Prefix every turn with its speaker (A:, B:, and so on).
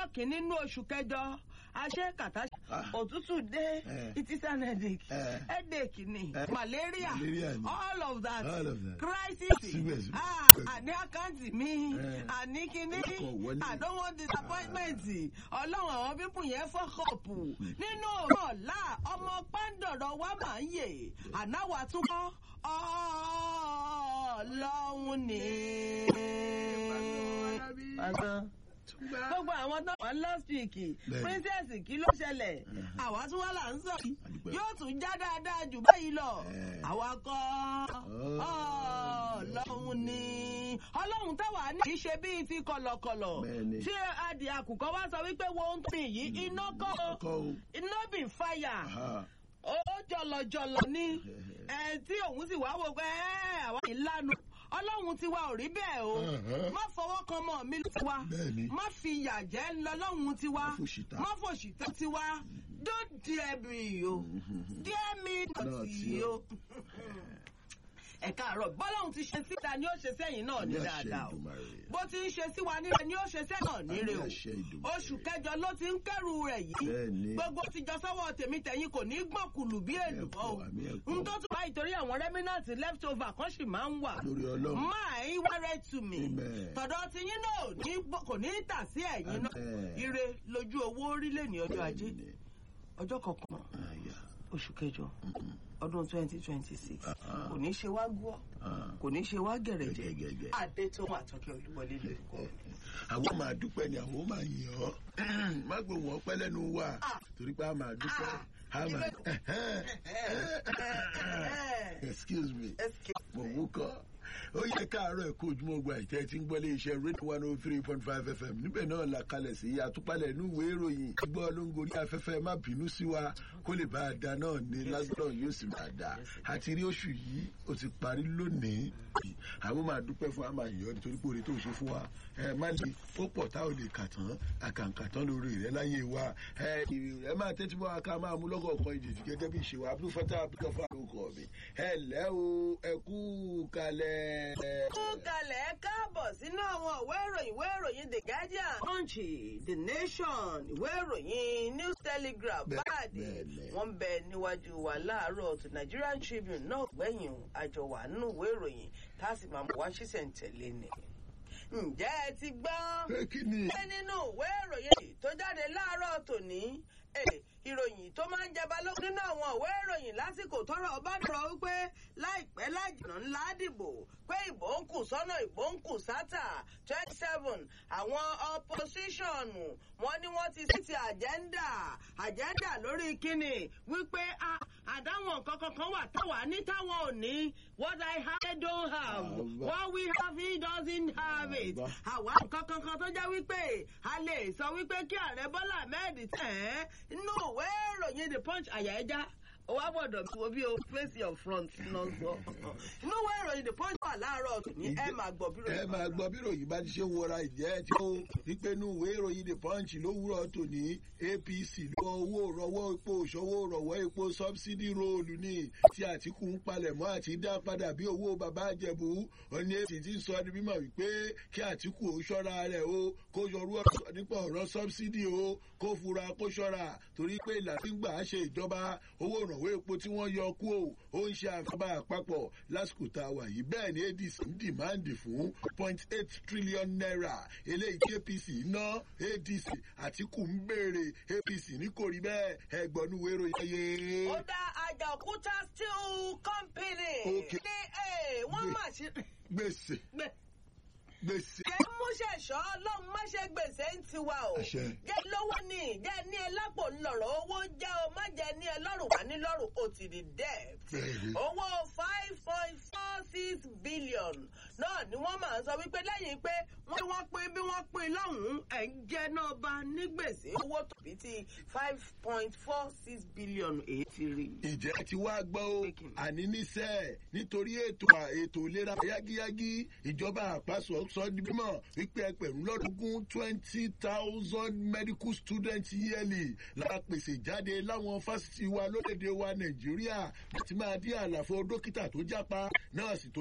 A: ọ̀kìn nínú oṣù kẹjọ aṣẹ́ kàtà
B: Ah.
A: òtútù dé
B: Eh.
A: it is an headache
B: Eh.
A: headache ni
B: Eh.
A: malaria
B: Malaria ni.
A: all of that
B: All of that.
A: crisis
B: Síbẹ̀síbẹ̀.
A: ah àní àkáǹtì mi
B: Eh.
A: àní kíní
B: Ọkọ̀ wọlé.
A: I don't want disappointment ọlọ́run àwọn pípù yẹn fọ́kọ̀pù nínú ọ̀la ọmọ pàǹdọ̀rọ̀ wa máa ń yè ànáwó àtúkọ́ ọlọ́run ni. gbogbo àwọn tó wà last week
B: Bẹ́ẹ̀ni.
A: princess kí ló ṣẹlẹ̀ àwa tún wà là ń sọ yìí
B: Àdúpẹ́.
A: yóò tún já dáadáa jù báyìí lọ
B: Eh.
A: àwa kọ́ ọlọ́run ni ọlọ́run táwa ní kì í ṣe bíi ti kọ̀lọ̀kọ̀lọ̀
B: Bẹ́ẹ̀ni.
A: tí adìẹ àkùkọ wá sọ wípé wo ń pè yìí iná kọ́
B: Kọ́ o.
A: iná bì fàyà
B: Aha.
A: ó jọlọjọlọ ní ẹ tí òun sì wá wò pé ẹ àwa ìlànà ọlọ́run tiwa ò rí bẹ́ẹ̀ o
B: Uh-huh.
A: má fọwọ́ kan mọ́ mi tiwa
B: Bẹ́ẹ̀ni.
A: má fi ìyà jẹ́ lọ́lọ́run tiwa
B: Má fòṣìta.
A: má fòṣìta tiwa don't dare me o dare me
B: Náà
A: not
B: tí
A: o ẹ káàárọ̀ bọ́lọ́run ti ṣe síta ni ó ṣe sẹ́yìn náà ní
B: Ní àṣẹ
A: dáadáa o
B: Ìdùmarè.
A: bó ti ń ṣe sí wa nílẹ̀ ni ó ṣe sẹ́yìn náà níre o
B: Ní àṣẹ Ìdùmarè.
A: oṣù kẹjọ ló ti ń kẹ́rù rẹ̀ yìí
B: Bẹ́ẹ̀ni.
A: gbogbo ti jọ sọ́wọ́ tèmi tẹ̀yìn kò ní gbọ̀kùlù bí èlùbọ́ o
B: Ẹ̀kọ́, àmì ẹ̀kọ́.
A: n tó tún báyìí torí àwọn rẹ́mínàtì leftover kan sì máa ń wà
B: Lórí Ọlọ́run.
A: máa ń wẹ́rẹ́ tù mí
B: Amen.
A: tọ̀dọ̀ ti yín náà ní gbọ́- kò ní tà sí ẹ̀yìn náà
B: Amen.
A: ire lójú owó orílẹ̀ ní ọjọ́ ajé
B: Bẹ́ẹ̀ni.
A: ọjọ́ kọkànlá
B: Àyà.
A: oṣù kẹjọ ọdún twenty twenty six
B: Ah.
A: kò ní ṣe wá gbọ́
B: Ah.
A: kò ní ṣe wá gẹ̀rẹ̀jẹ̀
B: Gẹ̀gẹ̀gẹ̀.
A: adé tó wà tọ́kẹ́ olúwọlé lórúkọ mi.
B: àwọn máa dúpẹ́ ni àwọn máa yìn ọ́ má gbé wọn pẹ́ lẹ́nu wa
A: Ah.
B: torí pé a máa dúpẹ́
A: Ah.
B: a máa excuse me
A: Excuse
B: mo mú kọ́ ó yẹ káàárọ̀ ẹ̀kọ́ ojúmọ́ gba ìtẹ́ tí ń gbọ́ lé iṣẹ́ rédíò one oh three point five fm níbẹ̀ náà la kalẹ̀ sí àtúpalẹ̀ inú ìwé ìròyìn gbọ́ ló ń gorí afẹ́fẹ́ má bínú sí wa kó lè bá a da náà ní lágbọ́dọ̀ yóò sì máa da àti rí oṣù yìí ó ti parí lónìí àwọn máa dúpẹ́ fún àmà yìí nítorí pé oore tó ṣe fún wa ẹ má lè ó pọ̀ tá ò lè kà tán àkàǹkà tán lórí rẹ láyé wa ẹ ẹ máa tẹ́tí bọ́ aká máa mú lọ́gọ̀ọ̀kan ìjèjì gẹ́gẹ́ bí ìṣèwà abdul fatah abdul fatah ló kọ́ mi ẹ lẹ́ o ẹ kú kalẹ̀.
A: kú kalẹ̀ ẹ káàbọ̀ sínú àwọn ìwé ìròyìn ìwé ìròyìn the guardian punch the nation ìwé ìròyìn news telegraph
B: Bẹ́ẹ̀-
A: báàdì
B: bẹ́ẹ̀ni.
A: wọ́n ń bẹ níwájú wa láàárọ̀ tó nigerian tribune náà gbẹ̀yìn àjọ wà nínú ìwé ìròyìn tá a sì máa mú wá ṣísẹ̀ntẹ̀lé ni. ǹjẹ́ ẹ ti gbọ́
B: pé kí ni.
A: pé nínú ìwé ìròyìn tó jáde láàárọ̀ tòní eh, ìròyìn tó máa ń jẹba lókun nínú àwọn ìwé ìròyìn lásìkò tọrọ ọba dọ̀rọ̀ wípé láìpẹ́ lájìnà ńlá dìbò pé ìbò ń kù sọ́nà ìbò ń kù sátà twenty seven àwọn opposition wọn ni wọ́n ti sí ti agenda agenda lórí kíni wípé a àdáwọn nǹkan kankan wà táwa ní táwọn ò ní what I have I don't have
B: Àbá.
A: what we have he doesn't have it
B: Àbá.
A: àwa nǹkan kankan tó jẹ́ wípé a lè sọ wípé kí ààrẹ bọ́lá ahmed tẹ̀ ẹ́ inú ìwé ìròyìn the punch àyà ẹja ó wá gbọ́dọ̀ tí wo bí o face your front náà sọ inú ìwé ìròyìn the punch wà láàárọ̀ tòní ẹ máa gbọ́ bí
B: ẹ máa gbọ́ bí ròyìn bá ti ṣe ń wọra ìjẹ́ tí ó wípé inú ìwé ìròyìn the punch lówùrọ̀ tòní apc lọ owó rọwọ́ epo òṣòwò rọ̀wọ́ epo subsidy róòlù ní tí àtìkù ń palẹ̀ mọ́ àti dá padà bí owó bàbá àjẹbù ọ̀ní èsì ti ń sọ ní mímọ̀ wípé kí àtìkù ó ṣọ́ra rẹ̀ o kó yọrú ọ̀rọ̀ nípa ọ̀rọ̀ subsidy o kó fura kó ṣọ́ra torí pé ìlànà tí ń gbà á ṣe ìjọba owó ìrànwọ́ epo tí wọ́n yọ kú o ó ń ṣe àfihàn àpapọ̀ lásìkò tá a wà yìí bẹ́ẹ̀ ni adc ń dìmáàndì fún point eight trillion naira eléyìí tí apc ná adc àtìkù ń béèrè apc ní kò rí bẹ́ẹ̀ ẹgbọ̀nú wérò yẹyẹ.
A: ó dá àjàkúta steel company
B: Okay.
A: ní ẹ wọ́n mà ṣe
B: gbèsè
A: gbẹ
B: gbèsè.
A: jẹ́ múṣẹ̀ṣọ́ ọlọ́run má ṣe gbèsè ń tiwa o.
B: Àṣẹ.
A: jẹ́ lówó ni jẹ́ ní ẹ lápò ńlọrọ̀ owó jẹ́ o má jẹ́ ní ẹ lọ́rùn wá ní lọ́rùn o ti di debt.
B: Bẹ́ẹ̀ni.
A: owó five point four six billion náà ni wọ́n máa ń sọ wípé lẹ́yìn pé wọ́n wọ́n pín bí wọ́n pín lọ́hùn-ún ẹ̀ ń jẹ́ náà bá ní gbèsè owó tòbí ti five point four six billion èyí ti rí.
B: ìjẹ́ ti wá gbọ́ o
A: Speaking.
B: àní níṣẹ́ nítorí ètò ètò ìlera yágíyágí ìjọba àpasọ̀ sọ di mímọ̀ wípé ẹgbẹ̀rún lọ́dúnkún twenty thousand medical students yearly la pèsè jáde láwọn fásitì wa lórílẹ̀‐èdè wa nàìjíríà láti máa dí àlàfo dókítà tó jápa nọ́ọ̀sì tó